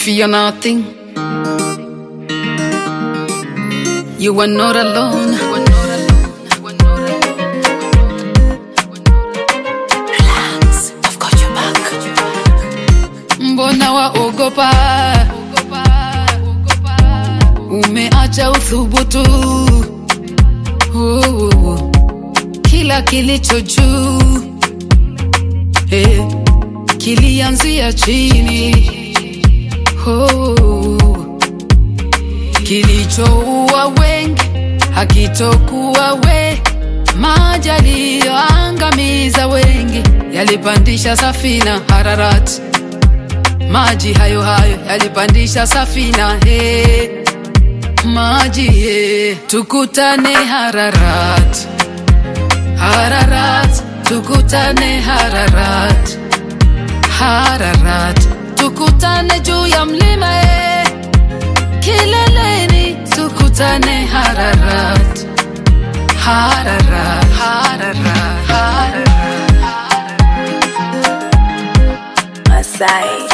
fear nothing. You are not alone. You are not alone. You are not alone. Relax, I've got your back. Mbona waogopa? Umeacha uthubutu. Oh, kila kilicho juu eh, kilianzia chini. Oh, kilichoua wengi hakitokuwa we, maji yaliyoangamiza wengi yalipandisha safina Hararati. Maji hayo hayo yalipandisha safina he, maji he, tukutane Hararat, Hararat, tukutane Hararat, Hararat, tukutane juu ya mlima he, kileleni tukutane Hararat, Hararat, Hararat, Hararat. Masai.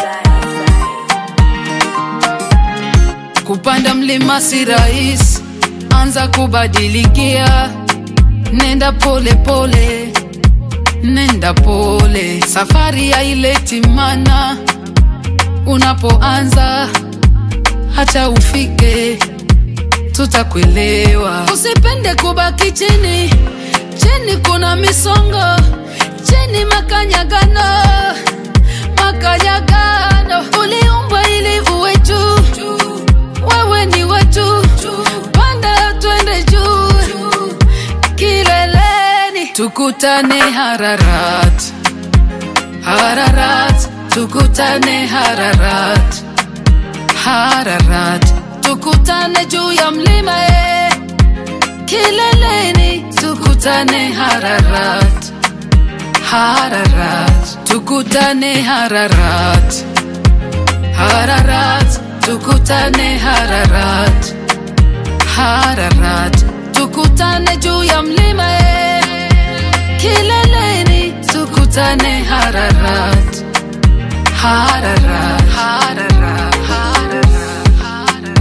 Kupanda mlima si rahisi, anza kubadilikia, nenda pole pole, nenda pole, safari haileti mana. Unapoanza hata ufike, tutakuelewa. Usipende kubaki chini, chini kuna misongo, chini makanyagano, makanyagano. Uliumbwa ili uwe juu, wewe ni wetu, panda twende juu, kileleni tukutane Hararat, Hararat, tukutane Hararat, Hararat, tukutane juu ya mlima eh, kileleni tukutane Hararat, Hararat, tukutane Hararat, Hararat, tukutane Hararat, Hararat, tukutane juu ya mlima eh, kileleni tukutane Hararat, Hararat, Hararat, Hararat, Hararat.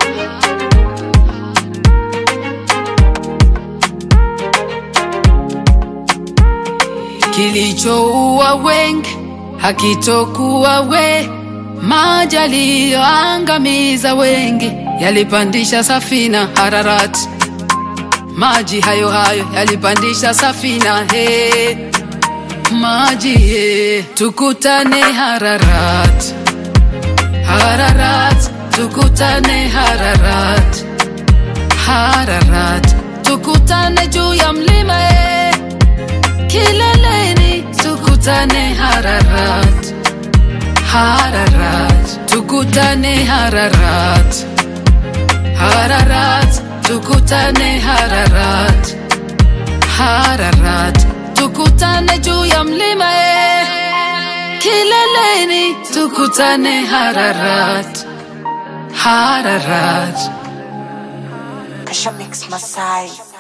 Kilichoua wengi hakitokuwa we, maji yaliyoangamiza wengi yalipandisha safina Hararat. Maji hayo hayo yalipandisha safina he, maji he, tukutane Hararat, Hararat, tukutane Hararat, Hararat, tukutane juu ya mlima he, kileleni tukutane Hararat, Hararat, tukutane Hararat, Hararat, tukutane Hararat, Hararat, tukutane juu ya mlima eh, kileleni tukutane Hararat, Hararat. Kasha Mix Masai.